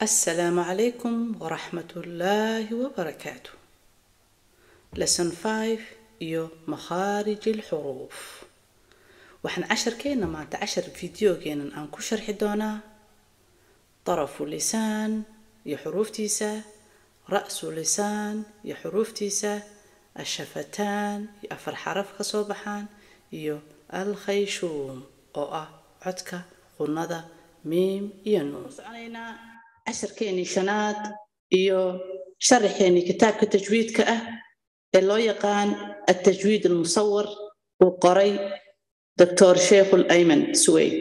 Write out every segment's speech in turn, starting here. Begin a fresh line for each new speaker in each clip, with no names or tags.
السلام عليكم ورحمة الله وبركاته lesson 5 iyo makhaarij الحروف waxaan casharkeena maanta cashar fideogeenan aan ku sharxi doonaa طرف lisaan iyo xuruuftiisa ra'su lisaan iyo xuruuftiisa ashafataan iyo afar xaraf ka soo baxaan iyo alkhayshuum oo ah codka qunada miim iyo nuun soconaynaa casharkeenii shanaad iyo sharaxeenii kitaabka tajwiidka ah ee loo yaqaan altajwiid almusawar uu qoray doctor sheikhul ayman suweyd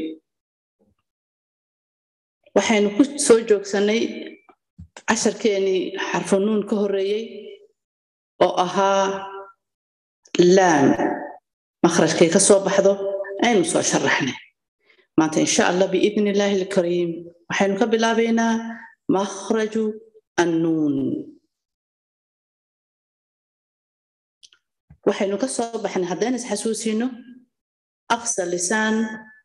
waxaynu ku soo joogsanay casharkeenii xarfunuun ka horreeyey oo ahaa laam makhrajkay ka soo baxdo aynu soo sharaxnay maanta insha allah biidni illaahi alkariim waxaynu ka bilaabaynaa makhraju annuun waxaynu ka soo baxnay haddayna isxasuusino aqsa lisaan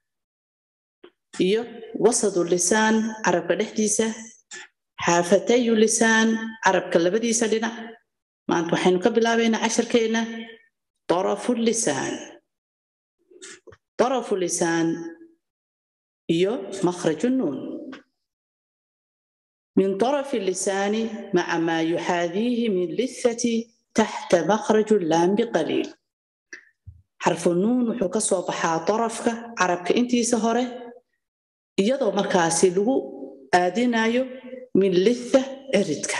iyo wasadu lisaan carabka dhexdiisa xaafatayu lisaan carabka labadiisa dhinac maanta waxaynu ka bilaabaynaa casharkeena darafu lisaan darafu lisaan iyo makhraju nuun min darafi lisaani maca maa yuxaadiihi min lithati taxta makhraju laam biqaliil xarfu nuun wuxuu ka soo baxaa darafka carabka intiisa hore iyadoo markaasi lagu aadinayo min litha eridka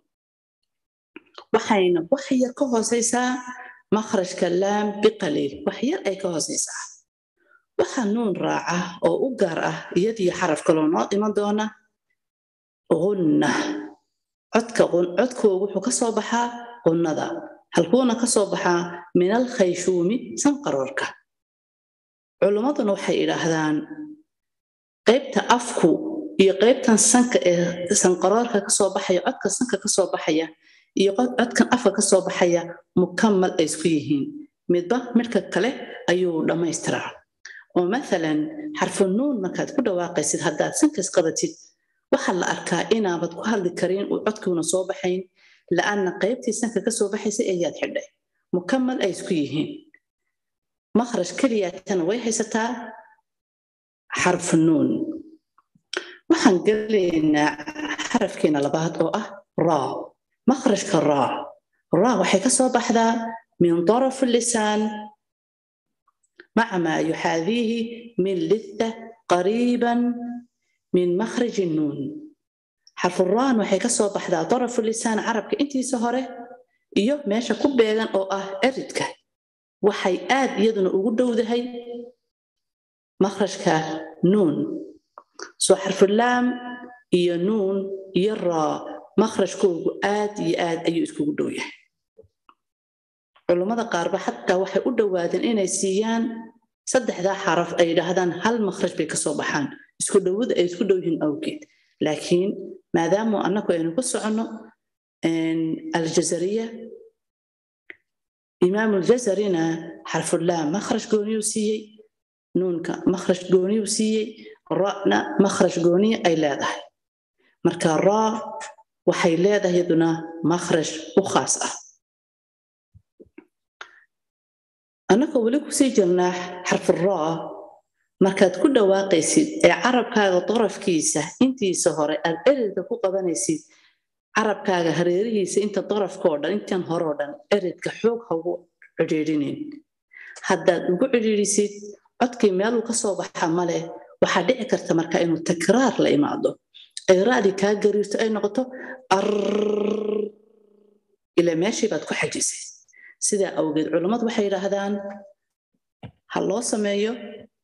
waxayna wax yar ka hoosaysaa makhrajka laam biqaliil wax yar ay ka hoosaysaa waxa nuun raaca oo u gaar ah iyadiyo xaraf kaloo noo iman doona qunna codkoogu wuxuu ka soo baxaa qunnada halkuuna ka soo baxaa min alkhayshuumi sanqaroorka culummaduna waxay idhaahdaan qaybta afku iyo qaybtan sanka ee sanqaroorka kasoo baxaya codka sanka kasoo baxaya iyo codkan afka kasoo baxaya mukamal ay isku yihiin midba midka kale ayuu dhammaystiraa oo maalan xarfu nuun markaad ku dhawaaqaysid haddaad sankas qabatid waxaa la arkaa inaabad ku hadli karin uu codkuuna soo baxayn la'anna qaybtii sanka kasoo baxaysa ayaad xidhay mukamal ay isku yihiin makhraj keliyaatana way haysataa xarfu nuun waxaan gelaynaa xarafkeena labaad oo ah raa makhrajka raa raa waxay ka soo baxdaa min daraf lisaan maca maa yuxaadiihi min litha qariiban min makhraji nuun xarfuraan waxay ka soo baxdaa darafu lisaan carabka intiisa hore iyo meesha ku beegan oo ah eridka waxay aad iyaduna ugu dhowdahay makhrajka nuun soo xarfulaam iyo nuun iyo raa makhrajkoogu aad iyo aad ayuu iskugu dhow yahay culummada qaarba xataa waxay u dhowaadeen inay siiyaan saddexdaa xaraf ay yidhaahdaan hal makhraj bay kasoo baxaan isku dhowada ay isku dhow yihiin awgeed laakiin maadaamu annagu aynu ku soconno aljazariya imaam aljazarina xarfulaam makhraj gooniyuu siiyey nuunka makhraj gooniyuu siiyey ra'na makhraj gooniya ay leedahay marka raa waxay leedahay yaduna makhraj u khaas ah annagoo weli kusii jirnaa xarfuraa markaad ku dhawaaqaysid ee carabkaaga darafkiisa intiisa hore aad eridka ku qabanaysid carabkaaga hareerihiisa inta darafkao dhan intan horeo dhan eridka xoog haugu cidhiidhinin haddaad ugu cidhiidhisid codkii meeluu ka soo baxa male waxaa dhici karta marka inuu takraar la imaado ay ra'dii kaa gariirto ay noqoto ar ila meeshii baad ku xajisay sidaa awgeed culummadu waxay yidhaahdaan ha loo sameeyo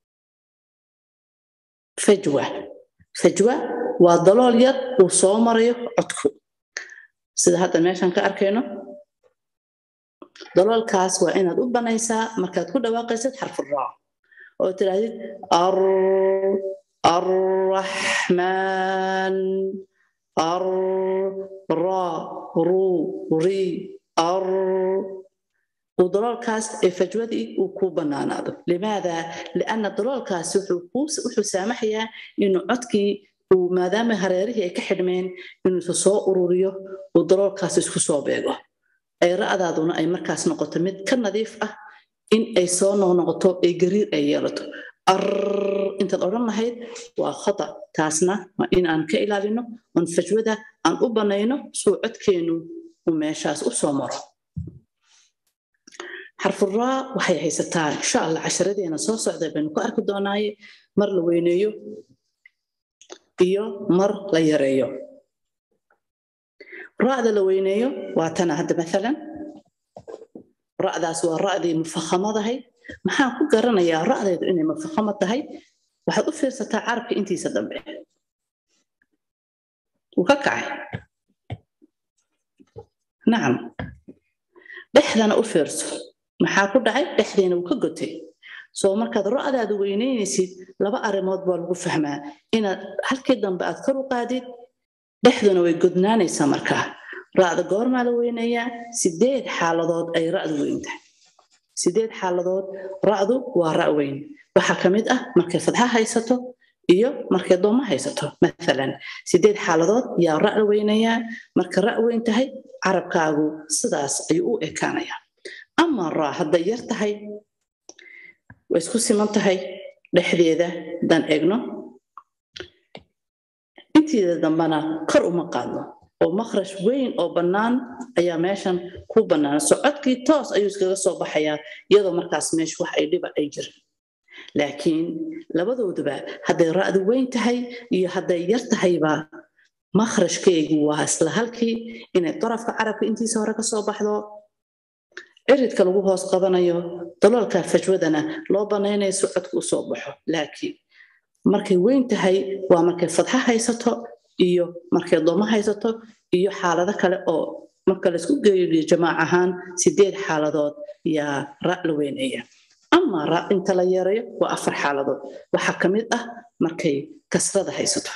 fajwa fajwa waa dalool yar uu soo marayo codku sida hadda meeshan ka arkayno daloolkaas waa inaad u banaysaa markaad ku dhawaaqaysid xarfuraa oo tidhaahdid ar arraxmaan ar ra ru ri ar uu daloolkaas ee fajwadii uu ku bannaanaado limaada lianna daloolkaasi wuxuu saamaxayaa inuu codkii uu maadaama hareerihii ay ka xidhmeen inuusa soo ururiyo uu daloolkaas isku soo beego ay ra'daaduna ay markaas noqoto mid ka nadiif ah in ay soo noqnoqoto ay gariir ay yeelato ar intaad odhan lahayd waa khata taasna waa in aan ka ilaalino oon fajwada aan u banayno suu codkeennu uu meeshaas u soo maro xarfuraa waxay haysataa insha allah casharadeena soo socda baynu ku arki doonaaye mar la weyneeyo iyo mar la yareeyo ra'da la weyneeyo waa tana hadda maalan ra'daas waa ra'dii mufakhamadahay maxaan ku garanayaa ra'daydu inay mufakhamo tahay waxaad u fiirsataa carabka intiisa dambe wuu ka kacay nacam dhexdana u fiirso maxaa ku dhacay dhexdeena wuu ka gotay soo markaad ra'daada weynaynaysid laba arrimood baa lagu fahmaa inaad halkii dambe aad kor u qaadid dhexduna way godnaanaysaa markaa ra'da goormaa la weynayaa sideed xaaladood ay ra'du weyn tahay sideed xaaladood ra'du waa ra' weyn waxaa ka mid ah markay fadxa haysato iyo markay dooma haysato maalan sideed xaaladood yaa ra' la weynayaa marka ra' weyn tahay carabkaagu sidaas ayuu u ekaanayaa ama ra' hadday yar tahay way isku siman tahay dhexdeeda haddaan eegno intiida dambana kor uma qaadno oo makhrash weyn oo bannaan ayaa meeshan ku bannaan socodkii toos ayuu iskaga soo baxayaa iyadoo markaas meesha wax ay dhiba ay jirin laakiin labadooduba hadday ra'du weyn tahay iyo hadday yar tahayba makhrashkeegu waa isla halkii inay darafka carabka intiisa hore ka soo baxdo ciridka lagu hoos qabanayo daloolka fajwadana loo banaynayo socodka u soo baxo laakiin markay weyn tahay waa markay fadxa haysato iyo markay dooma haysato iyo xaalado kale oo marka laysku geeyo jamaac ahaan sideed xaaladood yaa ra' la weyneeya ama ra' inta la yeerayo waa afar xaaladood waxaa ka mid ah markay kasrada haysato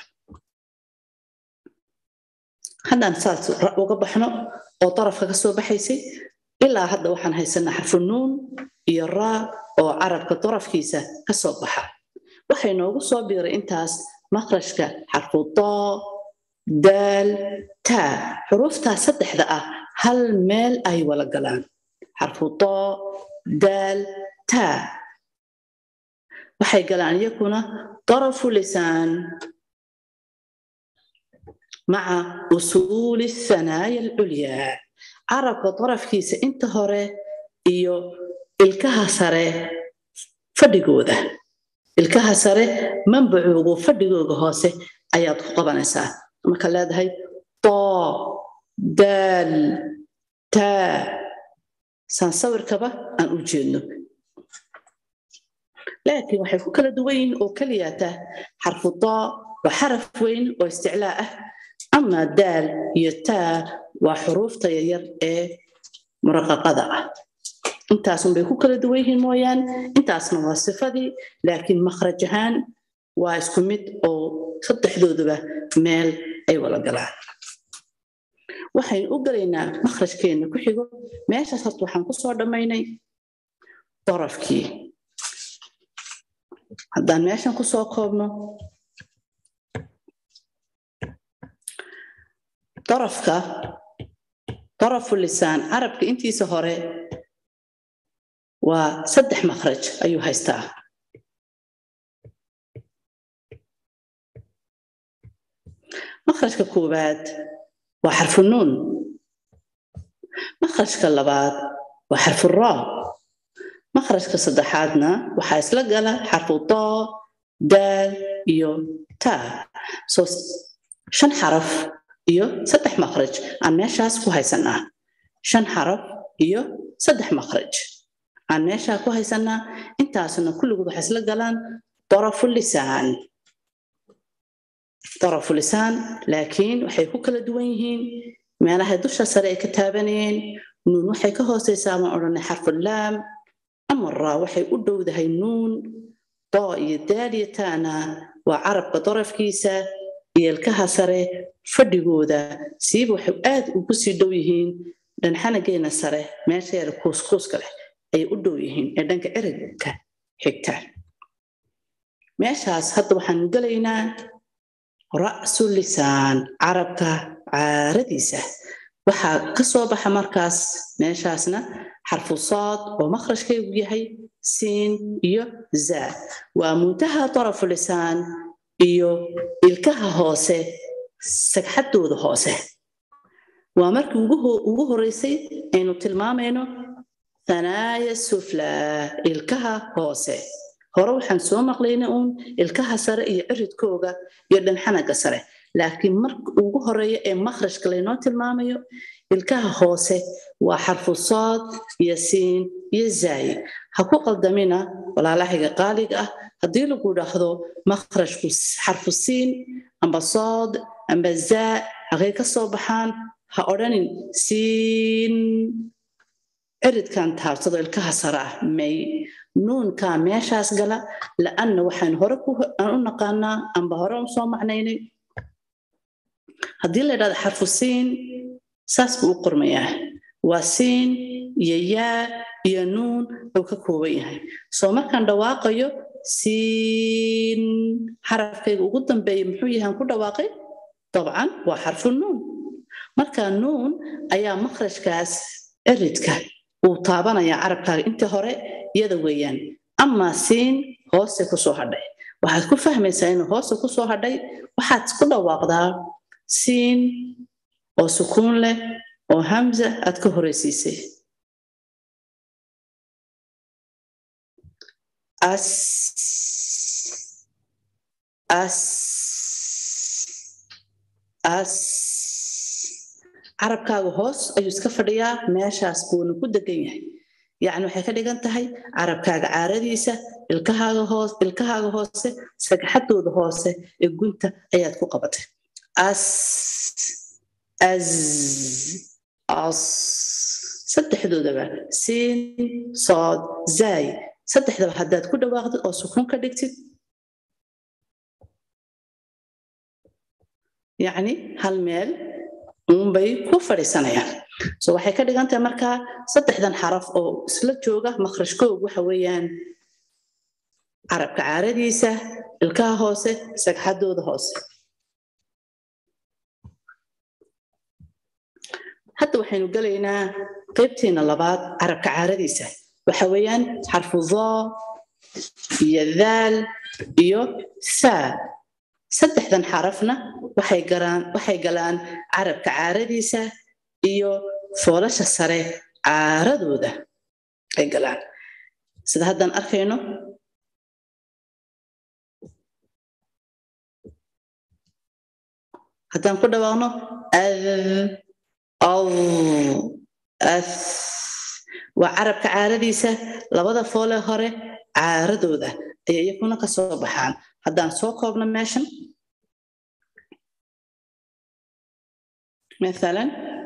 haddaan saas ra' uga baxno oo darafka ka soo baxaysay ilaa hadda waxaan haysanaa xarfu nuun iyo raa oo carabka darafkiisa ka soo baxa waxay noogu soo biiray intaas makhrajka xarfu doo daal taa xuruuftaa saddexda ah hal meel ay wala galaan xarfu doo daal taa waxay galaan iyakuna darafu lisaan maca usuuli thanaaya alculyaa carabka darafkiisa inta hore iyo ilkaha sare fadhigooda ilkaha sare manbacoogu fadhigooga hoose ayaad ku qabanaysaa marka leedahay doo daal taa saan sawirkaba aan u jeedno laakiin waxay ku kala duwan yihiin oo keliyaata xarfu doo waa xaraf weyn oo isticlaa ah ama daal iyo taa waa xuruufta yaryar ee muraqaqada ah intaasunbay ku kala duwan yihiin mooyaan intaasna waa sifadii laakiin makhraj ahaan waa isku mid oo saddexdooduba meel ay wala galaan waxaynu u galaynaa makhrajkeenna ku xigo meeshaas horta waxaan ku soo dhammaynay darafkii haddaan meeshan ku soo koobno darafka darafu lisaan carabka intiisa hore waa saddex makhraj ayuu haystaa makhrajka koowaad waa xarfu nuun makhrajka labaad waa xarfu raa makhrajka saddexaadna waxaa isla gala xarfu doo daal iyo taa soo shan xaraf iyo saddex makhraj aan meeshaas ku haysanaa shan xaraf iyo saddex makhraj aan meeshaa ku haysanaa intaasna kulligood waxay isla galaan darafu lisaan darafu lisaan laakiin waxay ku kala duwan yihiin meelahay dusha sare ay ka taabanayeen nuun waxay ka hoosaysaa ma odhanay xarfulaam ama raa waxay u dhowdahay nuun doo iyo daaliya taana waa carabka darafkiisa iyo ilkaha sare fadhigooda siiba waxay aad ugu sii dhow yihiin dhanxanageena sare meesheeda kuuskuuska leh ayay u dhow yihiin ee dhanka erigka xigta meeshaas hadda waxaan gelaynaa ra'su lisaan carabka caaradiisa waxaa ka soo baxa markaas meeshaasna xarfu saad oo makhrajkaygu yahay siin iyo zaa waa muntaha tarafu lisaan iyo ilkaha hoose sagxaddooda hoose waa markii ugu horeysay aynu tilmaamayno thanaaya suflaa ilkaha hoose hore waxaan soo maqlayna uun ilkaha sare iyo ciridkooga iyo dhanxanaga sare laakiin marka ugu horeeya ee makhrajka laynoo tilmaamayo ilkaha hoose waa xarfu saad iyo siin iyo zaayi ha ku qaldamina walaalahiga qaaliga ah haddii lagu dhaahdo makhrajku xarfu siin amba saad amba zaa haqay ka soo baxaan ha odhanin siin ciridkan taabsado ilkaha sare ah may nuunkaa meeshaas gala la'anna waxaan hore aan u naqaanaa amba hore u soo macnaynay haddii la idhahdo xarfu siin saas buu u qormayaa waa siin iyo yaa iyo nuun uu ka kooban yahay soo markaan dhawaaqayo siin xarafkayga ugu dambeeya muxuu yahaan ku dhawaaqay dabcan waa xarfu nuun marka nuun ayaa makhrajkaas ciridka uu taabanaya carabkaaga intii hore iyada weeyaan amaa siin hoose kusoo hadhay waxaad ku fahmaysaa inuu hoose kusoo hadhay waxaad ku dhawaaqdaa siin oo sukuun leh oo hamza aad ka horeysiisay as as as carabkaaga hoos ayuu iska fadhiyaa meeshaas buuna ku degan yahay yacni waxay ka dhigan tahay carabkaaga caaradiisa ilkahaaga hoos ilkahaaga hoose sagxadooda hoose ee gunta ayaad ku qabatay as az as saddexdoodaba siin sood zaay saddexdaba haddaad ku dhawaaqdid oo sukuun ka dhigtid yacni hal meel uunbay ku fadhiisanayaan so waxay ka dhigan tahay markaa saddexdan xaraf oo isla jooga makhrajkoog waxa weeyaan carabka caaradiisa ilkaha hoose sagxadooda hoose hadda waxaynu gelaynaa qaybteena labaad carabka caaradiisa waxa weeyaan xarfu dhaa iyo daal iyo saa saddexdan xarafna waxay galaan waxay galaan carabka caaradiisa iyo foolasha sare caaradooda ay galaan sida haddaan arkayno haddaan ku dhawaaqno ad ad ath waa carabka caaradiisa labada foole hore caaradooda ayay iyakuna ka soo baxaan haddaan soo koobno meeshan مثلا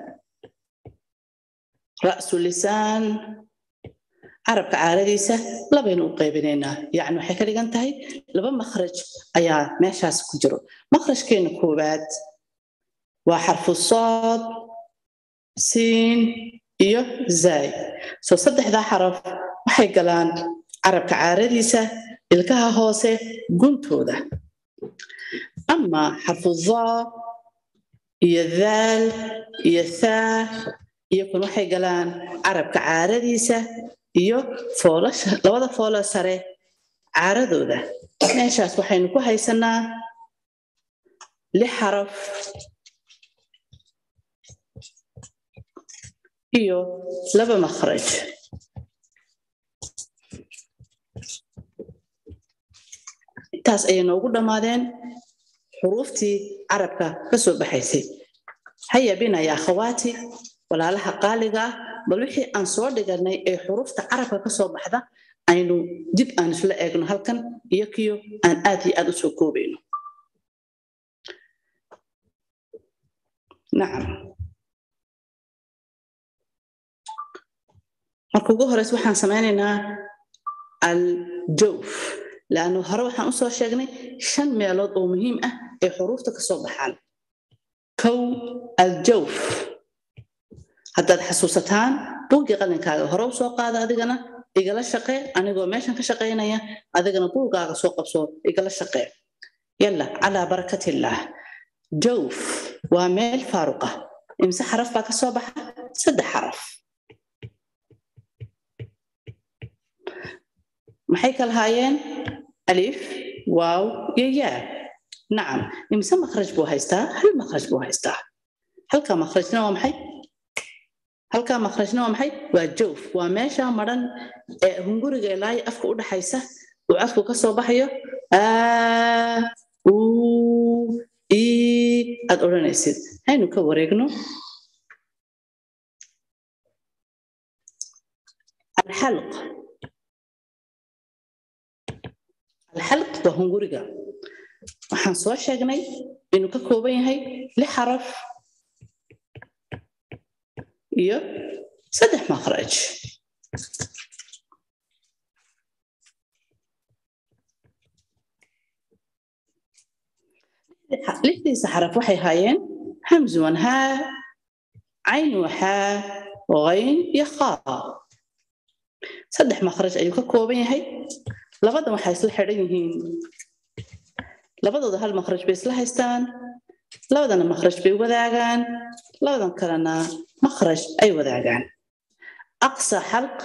رأس اللسان carabka caaradiisa labaynu u qaybinaynaa yacni waxay ka dhigan tahay laba makhraj ayaa meeshaas ku jiro makhrajkeena koowaad waa xarfu sood siin iyo zaay soo saddexdaa xaraf waxay galaan carabka caaradiisa ilkaha hoose guntooda ama xarfu daa iyo daal iyo thaa iyo kun waxay galaan carabka caaradiisa iyo foolasha labada foolo sare caaradooda meeshaas waxaynu ku haysanaa lix xaraf iyo laba makhraj intaas ayay noogu dhammaadeen xuruuftii carabka ka soo baxaysay haya bina ya akhawaati walaalaha qaaliga ah bal wixii aan soo dhiganay ee xuruufta carabka ka soo baxda aynu dib aan isla eegno halkan iyo kiyo aan aad iyo aad u soo koobayno nacam marka ugu horeysa waxaan samaynaynaa aljawf laannu hore waxaan usoo sheegnay shan meelood oo muhiim ah ee xuruufta ka soo baxaan kow aljawf haddaad xasuusataan buuggii qalinkaaga hore u soo qaada adigana igala shaqee anigoo meeshan ka shaqaynaya adigana buuggaaga soo qabso igala shaqee yalla calaa barakatillah jawf waa meel faaruqa imse xaraf baa ka soo baxa saddex xaraf maxay kala haayeen alif waaw iyo yaa nacam imse makhraj buu haystaa hal makhraj buu haystaa halkaa makhrajna waa maxay halkaa makhrajna waa maxay waa jawf waa meesha madhan ee hunguriga ilaayo afka u dhaxaysa uu codku ka soo baxayo aa uu ii aad odhanaysid haynu ka wareegno alxalq alxalq waa hunguriga waxaan soo sheegnay inuu ka kooban yahay lix xaraf iyo saddex makhraj lixdiisa xaraf waxay haayeen hamzuwan haa cayn waxaa qayn iyo khaa saddex makhraj ayuu ka kooban yahay labadan waxay isla xidhan yihiin labadooda hal makhraj bay isla haystaan labadana makhraj bay wadaagaan labadan kalena makhraj ay wadaagaan aqsa xalq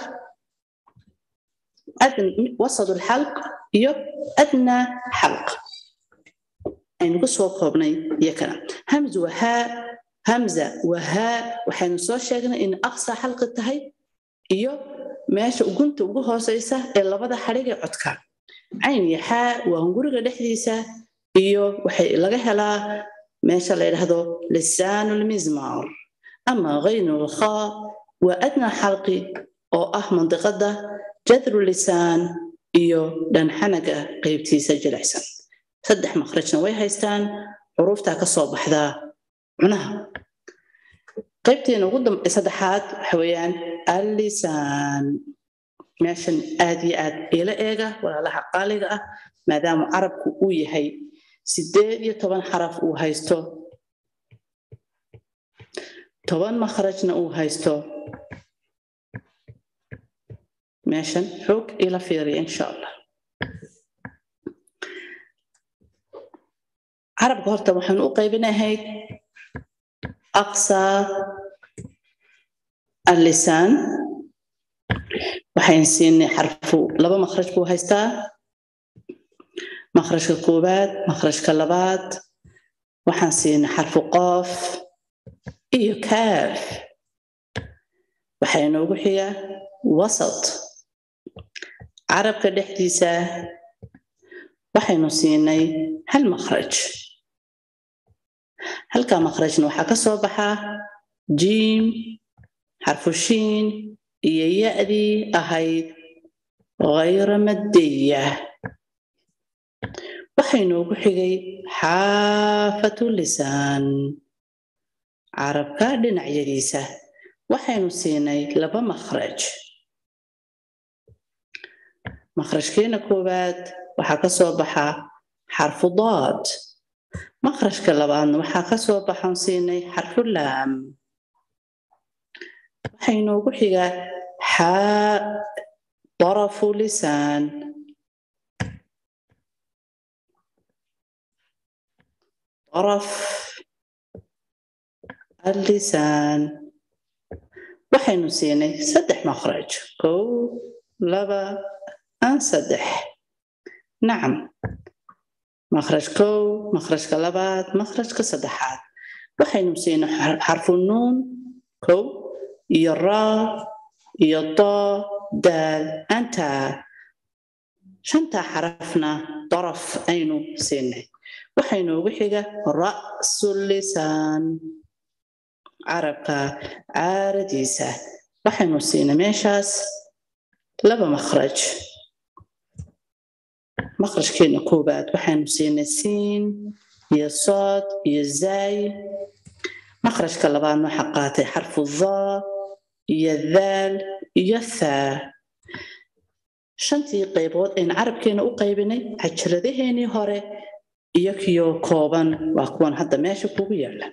wasad lxalq iyo adnaa xalq aynu ku soo koobnay iyo kana hamz wahaa hamza wahaa waxaynu soo sheegnay in aqsa xalqi tahay iyo meesha ugunta ugu hooseysa ee labada xadhigee codka cayn iyo xaa waa hunguriga dhexdiisa iyo waxay laga helaa meesha la yidhaahdo lisaanu lmizmar ama haynu lkhaa waa adnaa xalqi oo ah mandiqada jadru lisaan iyo dhanxanaga qaybtiisa jilicsan saddex makhrajna way haystaan xuruuftaa ka soo baxdaa cunaha qaybteena ugu saddexaad waxa weeyaan allisaan meeshan aad iyo aad ila eega walaalaha qaaliga ah maadaama carabku uu yahay sideed iyo toban xaraf uu haysto toban makhrajna uu haysto meeshan xoog ila fiiriya insha allah carabka horta waxaanu u qaybinahayd aqsa allisaan waxayn siinay xarfu laba makhraj buu haystaa makhrajka koowaad makhrajka labaad waxaan siinay xarfu qoof iyo kaaf waxaa inoogu xiga wasat carabka dhexdiisa waxaynu siinay hal makhraj halkaa makhrajna waxaa ka soo baxaa jiim xarfu shiin iyo ya'dii ahayd hayra maddiya waxaynoogu xigay xaafatu lisaan carabka dhinacyadiisa waxaynu siinay laba makhraj makhrajkeena koowaad waxaa ka soo baxa xarfu daad makhrajka labaadna waxaa ka soo baxan siinay xarfu laam waxaynoogu xigaa xaa darafu lisaan daraf allisaan waxaynu siinay saddex makhraj kow laba an saddex nacam makhraj kow makhrajka labaad makhrajka saddexaad waxaynu siinay xarfu nuun kow iyo raa iyo doo daal antaa shantaa xarafna daraf aynu siinay waxaynoogu xiga ra'su lisaan carabka caaradiisa waxaynu siinay meeshaas laba makhraj makhrajkeena koowaad waxaynu siinay siin iyo sood iyo zaay makhrajka labaadna waxaa qaatay xarfu daa iyo daal iyo thaa shantii qaybood aynu carabkeena u qaybinay cajiradaheenii hore iyo kiyo kooban waa kuwan hadda meesha kugu yaala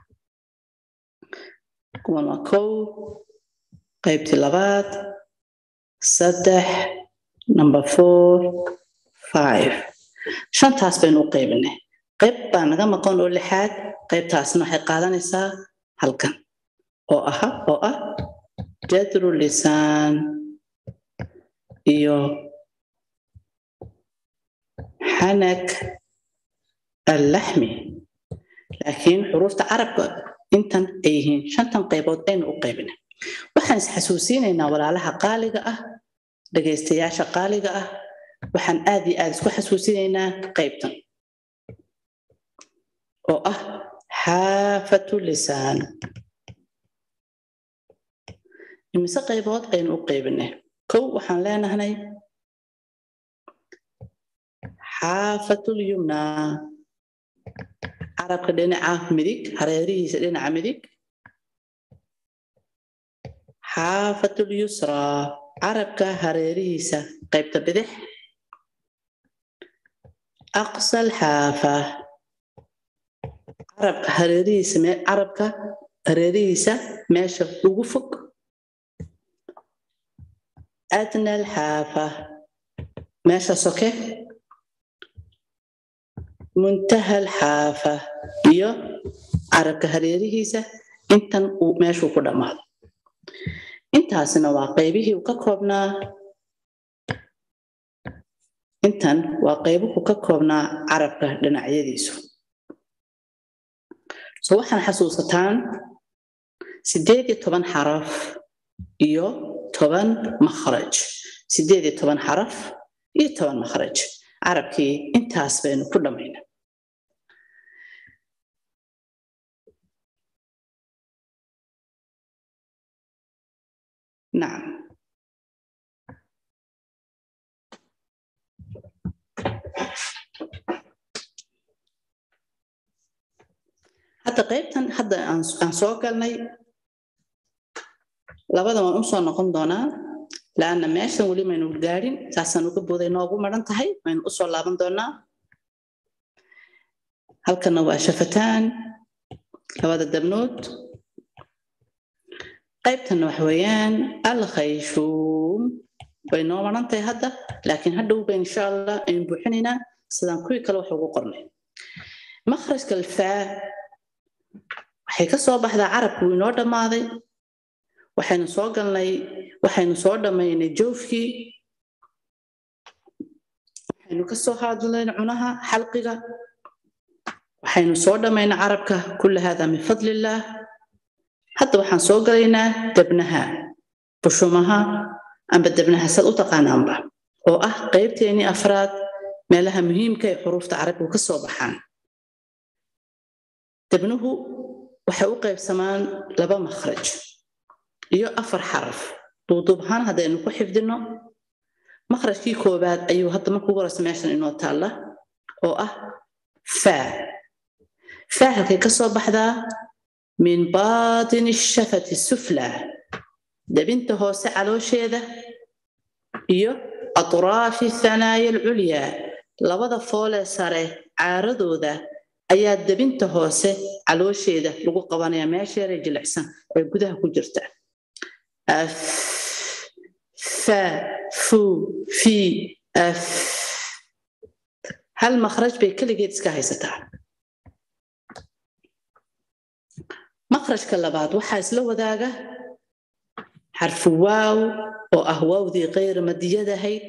kuwan waa kow qaybtii labaad saddex number four five shantaas baynu u qaybinay qayb baa naga maqan oo lixaad qaybtaasna waxay qaadanaysaa halkan oo aha oo ah jadru lisaan iyo xanak allaxmi laakiin xuruufta carabka intan ay yihiin shantan qaybood aynu u qaybina waxaan isxasuusinaynaa walaalaha qaaliga ah dhegaystayaasha qaaliga ah waxaan aad iyo aad isku xasuusinaynaa qaybtan oo ah xaafatu lisaan imise qaybood aynu u qaybinay kow waxaan leenahay xaafatul yumnaa carabka dhinaca midig hareerihiisa dhinaca midig xaafatul yusraa carabka hareerihiisa qaybta bidix aqsal xaafa carabka hareerihiisa carabka hareerihiisa meesha ugu fog adna alxaafa meesha soke muntaha alxaafa iyo carabka hareerihiisa intan uu meeshuu ku dhammaado intaasna waa qaybihii uu ka koobnaa intan waa qaybuhu ka koobnaa carabka dhinacyadiisu so waxaan xasuusataan siddeed iyo toban xaraf iyo toban makhraj siddeed iyo toban xaraf iyo toban makhraj carabkii intaas baynu ku dhammayna nacam hadda qaybtan hadda aan soo galnay labada waan u soo noqon doonaa laanna meeshan weli maynu gaadhin saasaan uga booday noogu maran tahay waynu u soo laaban doonaa halkanna waa shafataan labada dabnood qaybtanna waxa weeyaan alkhayshuum way noo maran tahay hadda laakiin hadhow ba insha allah aynu buuxinaynaa sidaan kuwii kale wax ugu qornay makhrajka alfaa waxay ka soo baxdaa carabku wuu inoo dhammaaday waxaynu soo galnay waxaynu soo dhammaynay joofkii waxaynu ka soo hadlayn cunaha xalqiga waxaynu soo dhammaynay carabka kulla hada min fadlillaah hadda waxaan soo galaynaa debnaha bushumaha amba debnaha sad u taqaanaanba oo ah qaybteennii afraad meelaha muhiimka ee xuruufta carabigu ka soo baxaan debnuhu waxay u qaybsamaan laba makhraj iyo afar xaraf duuduub ahaan haddaynu ku xifdino makhrajkii koowaad ayuu hadda marka ugu horeysa meeshan inoo taalla oo ah faa faa halkay ka soo baxdaa min baatini shafati sufla debinta hoose caloosheeda iyo atraafi thanaaya alculyaa labada foolee sare caaradooda ayaa debinta hoose caloosheeda lagu qabanaya meesheeray jilicsan ee gudaha ku jirta af fa fu fi af hal makhraj bay keligeed iska haysataa makhrajka labaad waxaa isla wadaaga xarfu waaw oo ah waawdii kayr madiyadahayd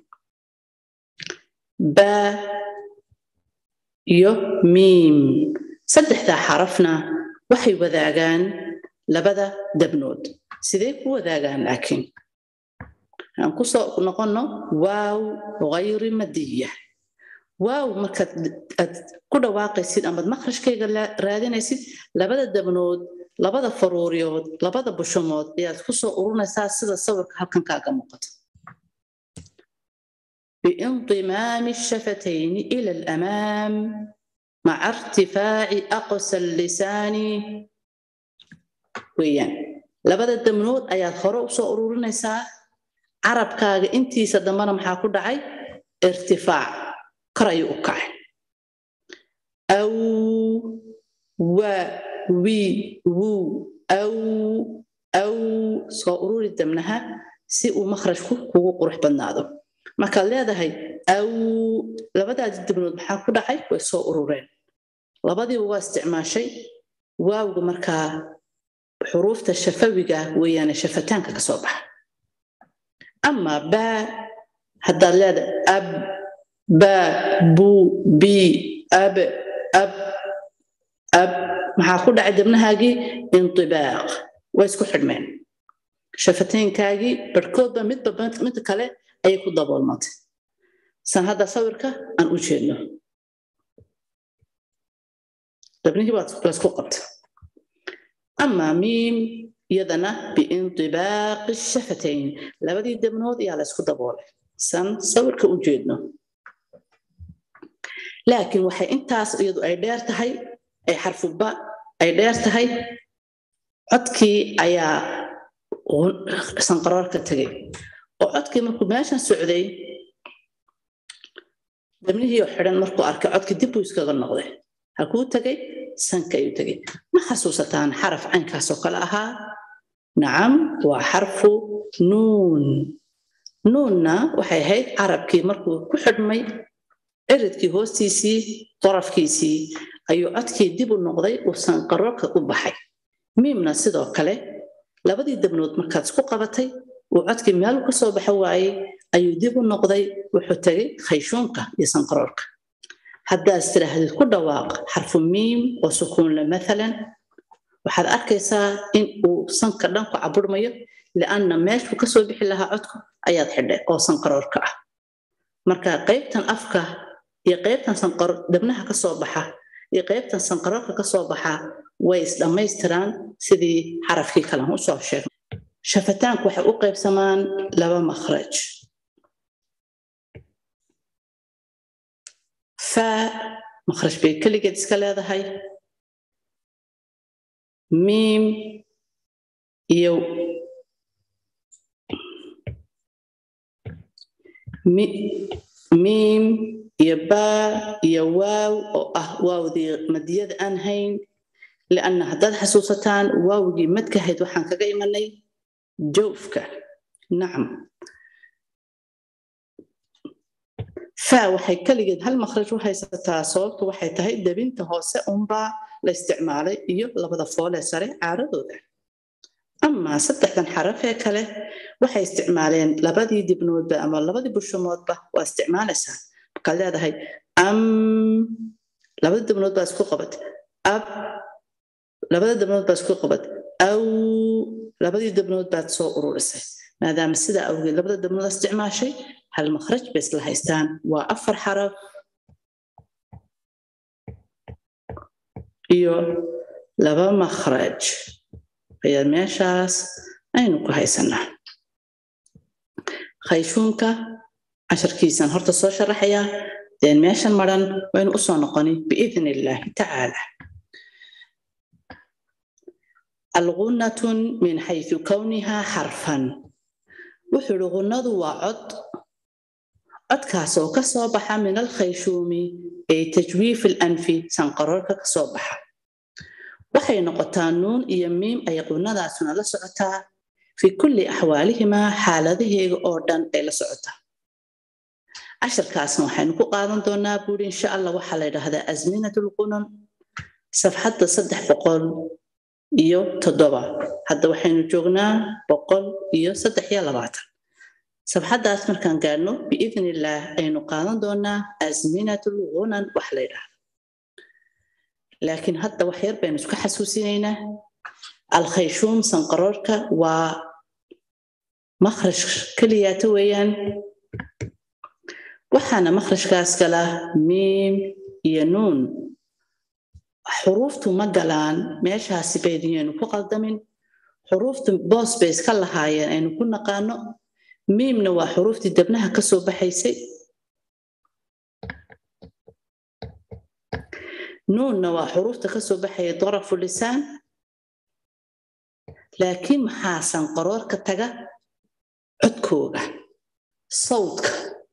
baa iyo miim saddexdaa xarafna waxay wadaagaan labada dabnood sidee ku wadaagaan laakiin aan ku soo noqonno waaw hayri madiya waaw markaad aad ku dhawaaqaysid amaad makhrajkayga raadinaysid labada dabnood labada faruuriyood labada bushumood ayaad ku soo ururinaysaa sida sawirka halkan kaaga muuqato بانضمام الشفتين إلى الأمام مع ارتفاع أقصى اللسان ويان لبدا الدمنود أياد خروق سو أرورنيسا عرب كاغ انتي سدمنا محا كدعي ارتفاع كرأي أكاع أو و وي وو أو أو سو أرور الدمنها سي مخرج كو قروح بنادو markaad leedahay aw labadaadi dibnood maxaa ku dhacay way soo urureen labadiiba waa isticmaashay waawga markaa xuruufta shafawiga weeyaane shafataanka ka soo baxa ama baa haddaad leedahay ab baa buu bii ab ab ab maxaa ku dhacay dabnahaagii indibaaq waa isku xidhmeen shafateynkaagii barhkoodba midba midka kale ayay ku daboolmatay san hadda sawirka aan u jeedno dabnihii baa laysku qabta ama miim iyadana biindibaaqi shafatayn labadii dabnood ayaa laysku daboolay san sawirka u jeedno laakiin waxay intaas iyadu ay dheer tahay ay xarfuba ay dheer tahay codkii ayaa sanqaroor ka tegay oo codkii markuu meeshan socday dabnihii oo xidhan markuu arkay codkii dib buu iskaga noqday halkuu tegay sanka ayuu tegay ma xasuusataan xaraf caynkaasoo kale ahaa nacam waa xarfu nuun nuunna waxay ahayd carabkii markuu ku xidhmay ciridkii hoostiisii darafkiisii ayuu codkii dib u noqday uu sanqaroorka u baxay miimna sidoo kale labadii dabnood markaad isku qabatay uu codkii meelu ka soo baxa waayey ayuu dib u noqday wuxuu tegay khayshuunka iyo sanqaroorka haddaad istiraahdeed ku dhawaaq xarfu miim oo sukuunle maalan waxaad arkaysaa in uu sanka dhan ku caburmayo lianna meeshuu kasoo bixi lahaa codku ayaad xidhay oo sanqaroorka ah marka qaybtan afka iyo qaybtan dabnaha ka soo baxa iyo qaybtan sanqaroorka ka soo baxa way isdhammaystiraan sidii xarafkii kalan u soo sheegnay shafataanku waxay u qaybsamaan laba makhraj faa makhraj bay keligeed iska leedahay miim iyo miim iyo baa iyo waaw oo ah waawdii madiyada aan hayn lianna haddaad xasuusataan waawgii madkahayd waxaan kaga imanay jawfka nacam faa waxay keligeed hal makhraj u haysataa sababtu waxay tahay debinta hoose unbaa la isticmaalay iyo labada foolee sare caaradooda amaa saddexdan xaraf ee kale waxay isticmaaleen labadii dibnoodba ama labadii bushumoodba waa isticmaalaysaa markaad leedahay am labada dibnood baa isku qabad ab labada dibnood baa isku qabad aw labadii dibnood baad soo ururisay maadaama sidaa awgeed labada dibnood isticmaashay hal makhraj bay isla haystaan waa afar xaraf iyo laba makhraj ayaa meeshaas aynu ku haysanaa khayshuunka casharkiisan horta soo sharaxayaa deen meeshan maran waynu u soo noqoni biidn illaahi tacaala algunnatun min xaysu kownihaa xarfan wuxuu ihi gunnadu waa cod codkaas oo ka soo baxa min alkhayshuumi ee tajwiif alanfi sanqaroorka ka soo baxa waxay noqotaa nuun iyo miim ay qunnadaasuna la socotaa fii kulli axwaalihimaa xaaladaheega oo dhan ay la socotaa casharkaasna waxaynu ku qaadan doonaa buuri insha allah waxaa la yidhaahdaa asminat lqunun safxadda saddex boqol iyo toddoba hadda waxaynu joognaa boqol iyo saddex iyo labaatan safxaddaas markaan gaadhno biidn illaah aynu qaadan doonaa asminat lqunan wax la yidhaahdo laakiin hadda wax yar baynu isku xasuusinaynaa alkhayshuum sanqaroorka waa makhraj keliyaata weeyaan waxaana makhrajkaas gala miim iyo nuun xuruuftu ma galaan meeshaasi baydiyaynu ku qaldamin xuruuftu boos bay iska lahaayeen aynu ku naqaano miimna waa xuruuftii dabnaha ka soo baxaysay nuunna waa xuruufta ka soo baxaya darafu lisaan laakiin maxaa sanqaroorka taga codkooga sawdka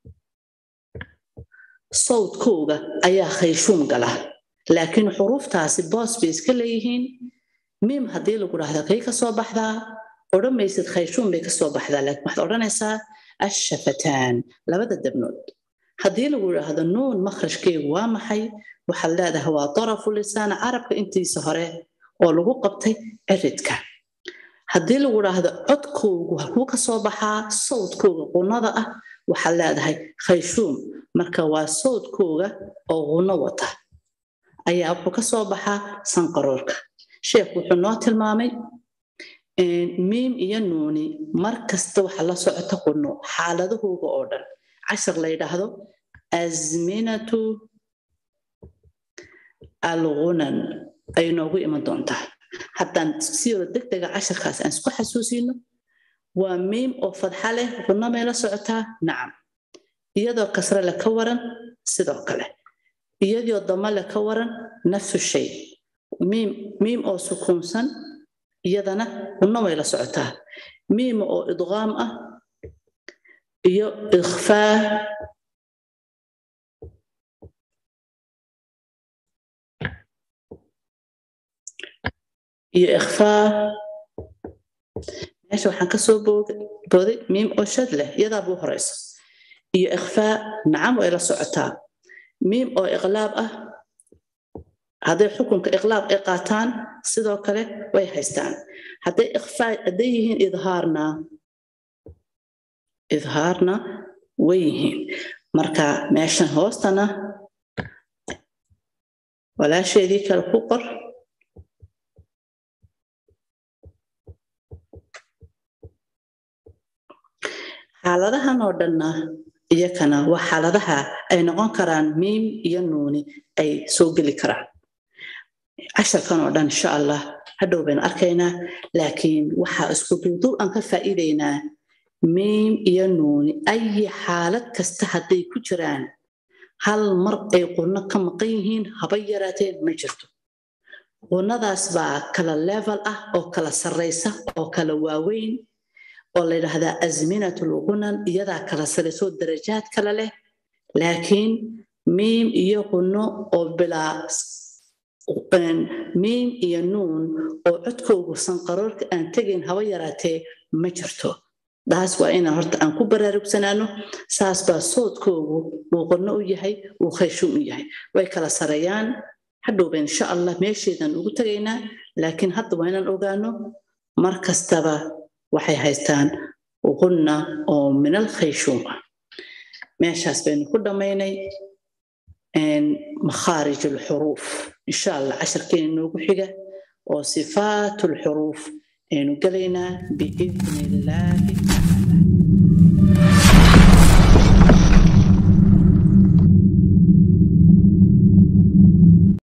sawdkooga ayaa khayshuum gala laakiin xuruuftaasi boos bay iska leeyihiin miim haddii lagu dhahda kay ka soo baxdaa odhan maysid khayshuum bay ka soo baxdaa laakiin waxaad odhanaysaa ashafataan labada dabnood haddii lagu idhaahdo nuun makhrajkeegu waa maxay waxaad leedahay waa darafu lisaana carabka intiisa hore oo lagu qabtay ciridka haddii lagu dhaahdo codkoogu halkuu ka soo baxaa sawdkooga qunada ah waxaad leedahay khayshuum marka waa sawdkooga oo qunno wata ayaa wuxuu ka soo baxaa sanqaroorka sheekh wuxuu noo tilmaamay miim iyo nuuni mar kasta waxa la socota qunno xaaladahooga oo dhan cashar la yidhaahdo azminatu algunan ay noogu iman doontaa haddaan siyaro deg dega casharkaas aan isku xasuusino waa miim oo fadxa leh qunno may la socotaa nacam iyadoo kasre le ka waran sidoo kale iyadoo dama le ka waran nafsu shay miim miim oo sukuunsan iyadana qunno way la socotaa miim oo idqaam ah iyo ikhfaa iyo ikhfaa meesha waxaan ka soo booday miim oo shad leh iyadaa buu horeyso iyo ikhfaa nacam way la socotaa miim oo iqlaab ah hadday xukunka iqlaab ay qaataan sidoo kale way haystaan hadday ikhfaa hadday yihiin idhaarna idhaarna way yihiin marka meeshan hoostana walaasheedii kale ku qor xaaladahan oo dhanna iyakana waa xaaladaha ay noqon karaan miim iyo nuuni ay soo geli karaan casharkan oo dhan insha allah hadhow baynu arkaynaa laakiin waxaa isku duuduub aan ka faa'iidaynaa miim iyo nuuni ayi xaalad kasta hadday ku jiraan hal mar ay qunno ka maqan yihiin haba yaraateen ma jirto qunnadaas baa kala level ah oo kala sarraysa oo kala waaweyn oo la yidhaahdaa azminatul qunan iyadaa kala sarraysoo darajaad kale leh laakiin miim iyo qunno oo bilaa miim iyo nuun oo codkoogu sanqaroorka aan tegayn haba yaraatee ma jirto taas waa inaan horta aan ku baraarugsanaano saas baa soodkoogu uu qonno u yahay uu khayshuum u yahay way kala sareeyaan hadhowba insha allah meesheedan ugu tegaynaa laakiin hadda waa inaan ogaano mar kastaba waxay haystaan qunna oo min alkhayshuum ah meeshaas baynu ku dhammaynay makhaarij alxuruuf insha allah casharkeena noogu xiga oo sifaat alxuruuf aynu gelaynaa biidni illaahi tacaala